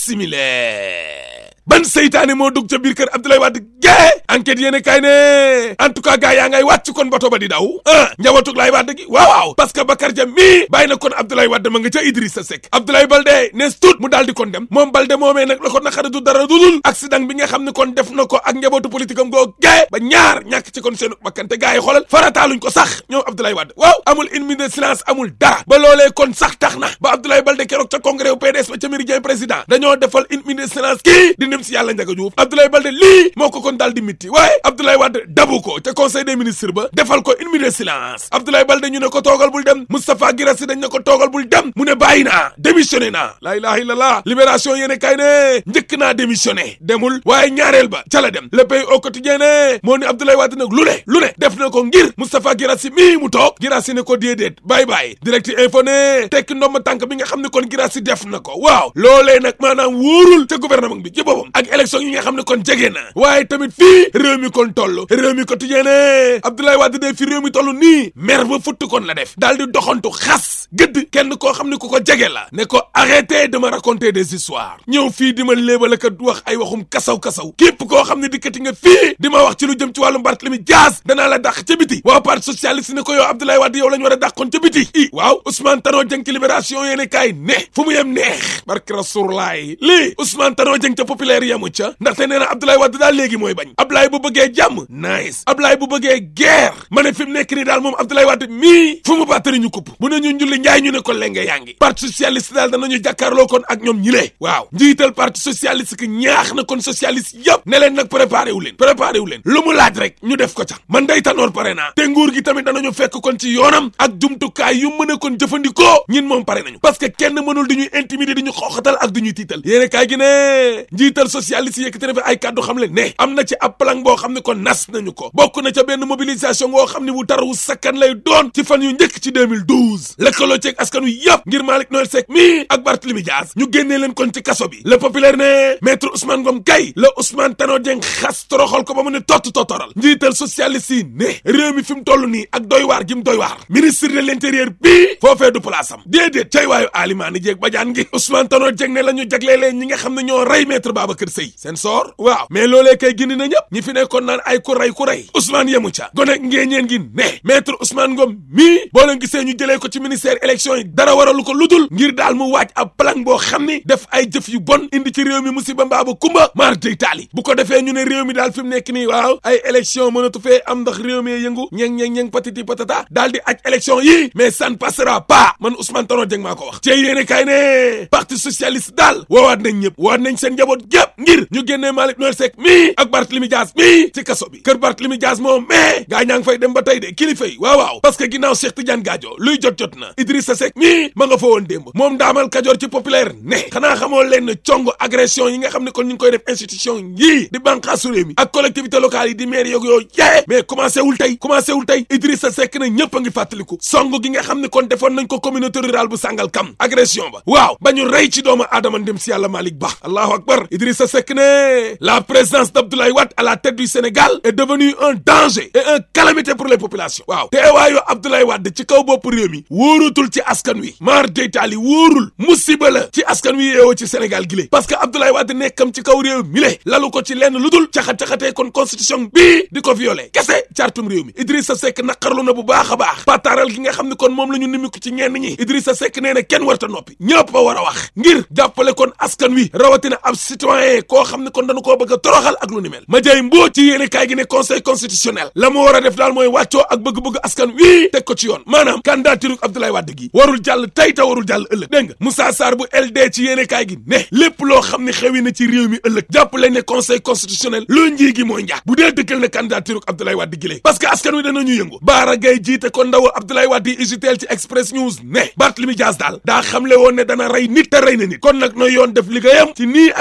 simile ban seytaane moo dugg ca biir kër Abdoulaye Wade gee enquête yéene kay ne en tout cas gars yaa ngay wàcc kon bato ba di daw ah njabootug Laay Wade gi waaw waaw parce que Bakar Dia mii bàyyi na kon Abdoulaye Wade ma nga ca Idrissa Seck Abdoulaye Balde nees tuut mu daal di kon dem moom Balde moomee nag la ko naqari du dara dudul accident bi nga xam ne kon def na ko ak njabootu politique am goo gee ba ñaar ñàkk ci kon seenu bakkante gars yi xoolal farataaluñ ko sax ñoom Abdoulaye Wade waaw amul une minute de silence amul dara ba loolee kon sax tax na ba Abdoulaye Balde keroog ca congrès wu PDS ba ca Méridien président dañoo defal une minute de silence kii di nim si yàlla njaga Diouf Abdoulaye Balde lii moo ko kon daal di mitti waaye Abdoulaye Wade dabu ko ca conseil des ministres ba defal ko une minute de silence Abdoulaye Balde ñu ne ko toogal bul dem Moustapha Guirassy dañ ne ko toogal bul dem mu ne bàyyi naa démissionné naa laa ilaha illallah libération yéene kay ne njëkk naa démissionné demul waaye ñaareel ba ca la dem le pays au quotidien ne moo ni Abdoulaye Wade nag lu ne lu ne def na ko ngir Moustapha Guirassy mii mu toog Guirassy ne ko déedéet bàyyi bàyyi direct info ne tekki ndomba tànk bi nga xam ne kon Guirassy def na ko waaw loolee nag maanaam wóorul ca gouvernement bi ci boppam ak élection yi nga xam ne kon jege na waaye tamit fii réew mi kon toll réew mi quotidien ne Abdoulaye Wade de fi réew mi toll nii mer ba futt kon la def daal di doxantu xas gëdd kenn koo xam ne ku ko jege la ne ko arrêtez de me raconter des histoires ñëw fii di ma léebal ak wax ay waxum kasaw-kasaw képp koo xam ne dikkati nga fii di ma wax ci lu jëm ci wàllum Barthélémy Dias danaa la dàq ca biti waa parti socialiste ne ko yow Abdoulaye Wade yow la ñu war a dàqoon ca biti i waaw Ousmane Tanor Dieng ci libération yéene kaay ne fu mu yem neex barke Rasulullaay lii Ousmane Tanor Dieng ca populaire yamu ca ndaxte nee na Abdoulaye Wade daal léegi mooy bañ Abdoulaye bu bëggee jàmm nice Abdoulaye bu bëggee guerre ma ne fi mu nekk nii daal moom Abdoulaye Wade mii fu mu battari ñu kupp bu ne ñu njulli njaay ñu ne ko lenge yaa ngi parti socialiste daal danañu jàkkaarloo kon ak ñoom ñi lee waaw njiital parti socialiste que ñaax na kon socialiste yëpp ne leen nag préparé wu leen préparé wu leen lu mu laaj rek ñu def ko ca man day tanoor pare naa te nguur gi tamit danañu fekk kon ci yoonam ak jumtukaay yu mën a kon jëfandikoo ñin moom pare nañu parce que kenn mënul di ñuy intimider di ñu xooxatal ak di ñuy tiital yéene kaay gi ne njiital socialiste yëkkati na fi ay kàddu xam le ne am na ci ab plan boo xam ne kon nas nañu ko bokk na ca benn mobilisation boo xam ne wu tar wu sakkan lay doon ci fan yu njëkk ci 2012 lëkkaloo ceeg askan wi yëpp ngir Malick Noël Seck mii ak Barthélémy Dias ñu génnee leen kon ci kaso bi le populaire ne maître Ousmane Ngom kay la Ousmane Tanor Dieng xas toroxal ko ba mu ne tott tottoral njiital socialiste yi ne réew mi fi mu toll nii ak doy waar gi mu doy waar ministre de l'intérieur bii foofee du place am déedéet cay waayu alimaani jéeg bajaan ngi Ousmane Tanor Dieng ne la ñu jagleelee ñi nga xam ne ñoo rey maître Babacar Seye seen soor waaw mais loolee kay gindi na ñëpp ñi fi nekkoon naan ay ku rey ku rey Ousmane yemu ca gone ngéeñeen gi ne maître Ousmane Ngom mii boo leen gisee ñu jëlee ko ci ministère élection yi dara waralu ko ludul ngir daal mu waaj ab plan boo xam ni def ay jëf yu bon indi ci réew mi musiba mbaaba kumba maar dey taali bu ko defee ñu ne réew mi daal fi mu nekk nii waaw ay élection mënatu fee am ndax réew mi yëngu ñeng ñeng ñeng patiti patata daal di aj élection yi mais ça ne passera pas man Ousmane Tanor Dieng maa ko wax cey yéene kay ne parti socialiste daal woowaat nañ ñëpp woowaat nañ seen njaboot gépp ngir ñu génnee Malick Noël Seck mii ak Barthélémy Dias mii ci kaso bi kër Barthélémy Dias moom mais gaa ñaa ngi fay dem ba tey de kilifa yi waaw waaw parce que ginnaaw Cheikh Tidiane Gadio luy jot jot na Idrissa Seck mii ma nga fa woon démb moom daamal Kajoor ci populaire ne xanaa xamoo leen cong agression yi nga xam ne kon ñu ngi koy def institution yii di bànqaasu réew mi ak collectivité locale yi di maire yoog yooyu yee mais commencé wul tey commencé wul tey Idrissa Seck na ñëpp a ngi fàttaliku song gi nga xam ne kon defoon nañ ko communauté rurale bu sàngal kam agression ba waaw ba ñu rey ci doomu aadama ndem si yàlla Malick Ba allahu akbar Idrissa Seck ne la présence d'Abdoulaye Wade à la tête du Sénégal est devenue un danger et un calamité pour les populations waaw teewaayu Abdoulaye Wade ci kaw bopp réew mi wóorutul ci askan wi maar deytaali wóorul musiba la ci askan wi yeewoo ci Sénégal gi lé parce que Abdoulaye Wade nekkam ci kaw réew mi le lalu ko ci lenn lu dul caxat-caxatee kon constitution bii di ko violé kese cartum réew mi Idrissa Seck naqarlu na bu baax a baax pataaral gi nga xam ne kon moom la ñu nimiku ci ñenn ñi Idrissa Seck nee na kenn warta noppi ñëpp a war a wax ngir jàppale kon askan wi rawatina ab citoyen koo xam ne kon dañu koo bëgg a toroxal ak lu ni mel ma jay mboo ci yéene kaay gi ne conseil constitutionnel la mu war a def daal mooy wàccoo ak bëgg-bëgg askan wi teg ko ci yoon maanaam candidature Abdoulaye Wade gi warul jàll tey te warul jàll ëllëg dégg nga Moussa Sarr bu LD ci yéene kaay gi ne lépp loo xam ne xewi na ci réew mi ëllëg jàppale ne conseil constitutionnel lu njii gi mooy njaag bu dee dëggal ne candidature Abdoulaye Wade gi lée parce que askan wi danañu yëngu Baara Gaye jiite ko ndaw Abdoulaye Wade yi usiteel ci Express News ne Barthélémy Dias daal daa xamle woon ne dana rey nit te rey na nit kon nag nooy yoon def liggéeyam ci nii ak ki ne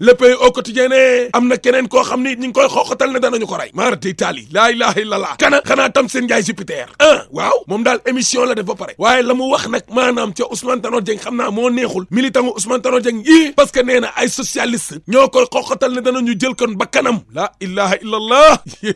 le pays au quotidien ne am na keneen koo xam ni ñu ngi koy xooxatal ne danañu ko rey maara tey taali laa ilaha illallah kana xanaa tam seen njaay Jupiter ah waaw moom daal émission la def ba pare waaye la mu wax nag maanaam ca Ousmane Tanor Dieng xam naa moo neexul militant gu Ousmane Tanor Dieng yii parce que nee na ay socialiste ñoo koy xooxatal ne danañu jël kon ba kanam laa ilaha illallah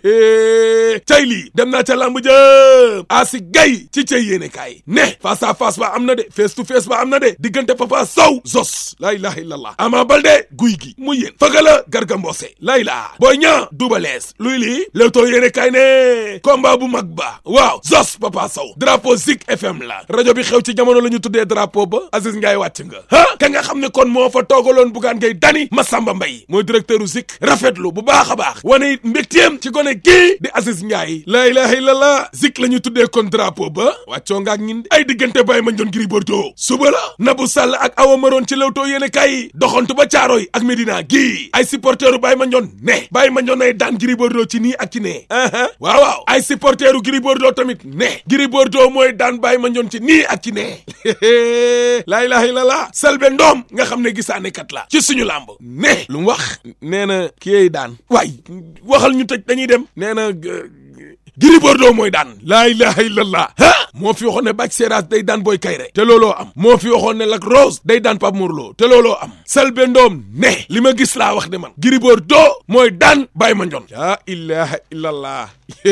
cay lii dem naa ca lamb jëm asi gay ci cay yéene kaay ne face à face ba am na de face to face ba am na de diggante Papa Sow Zos laa ilaha illallah Ama Baldé guy gi mu yéen fëgala Garga Mbossé lay laa Boy Niang Double Less luy lii Leewtoo yéene kaay ne combat bu mag ba waaw Zos Papa Sow drapeau Zik FM la rajo bi xew ci jamono la ñu tuddee drapeau ba Aziz Ndiaye wàcc nga ah ka nga xam ne kon moo fa toogaloon Bougane Gueye Dany Massamba Mbaye mooy directeur u Zik rafetlu bu baax a baax wane it mbégteem ci gone gii di Aziz Ndiaye la ilaha illallah Zik la ñu tuddee kon drapeau ba wàccoo nga ak ñin ay diggante Baye Mandione Gris Bordeaux suba la Nabou Sall ak Awa Maroon ci Leewtoo yéene kaay doxantu ba Caaroy ak Medina gii ay supporteru Baye Mandione ne Baye Mandione ay daan Gris Bordeaux ci nii ak ci nee waaw waaw ay supporteru Gris Bordeaux tamit ne Gris Bordeaux mooy daan Baye Mandione ci nii ak ci nee laa ilaha illallah Selbé Ndom nga xam ne gisaane kat la ci suñu làmb ne lu mu wax nee na kiyey daan waay waxal ñu tëj dañuy dem nee na Gris Bordeaux mooy daan laa ilaha illallah ah moo fi waxoon ne Bac Seras day daan Boy Kayre te looloo am moo fi waxoon ne Lac Rose day daan Pape Morlo te looloo am Selbé Ndom ne li ma gis laa wax de man Gris Bordeaux mooy daan Baye Mandione laa ilaha illallah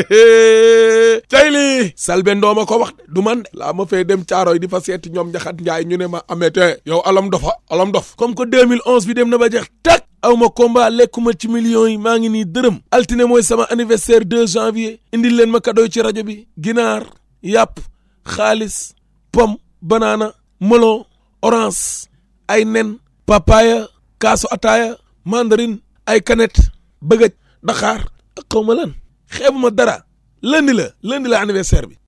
tey lii Selbé Ndom a ko wax de du man de laa ma fay dem caaroy di fa seeti ñoom njaxat njaay ñu ne ma amete yow alam dofa alam dof comme que 2011 bi dem na ba jeex tak aw ma combat lekkuma ci millions yi maa ngi nii dërëm altine mooy sama anniversaire 2 janvier indil leen ma cadeau ci rajo bi ginaar yàpp xaalis pomme banana melon orange ay nen papaya kaasu ataaya mandarine ay canette bëgëj daxaar ak xaw ma lan xeebuma dara lundi la lundi la anniversaire bi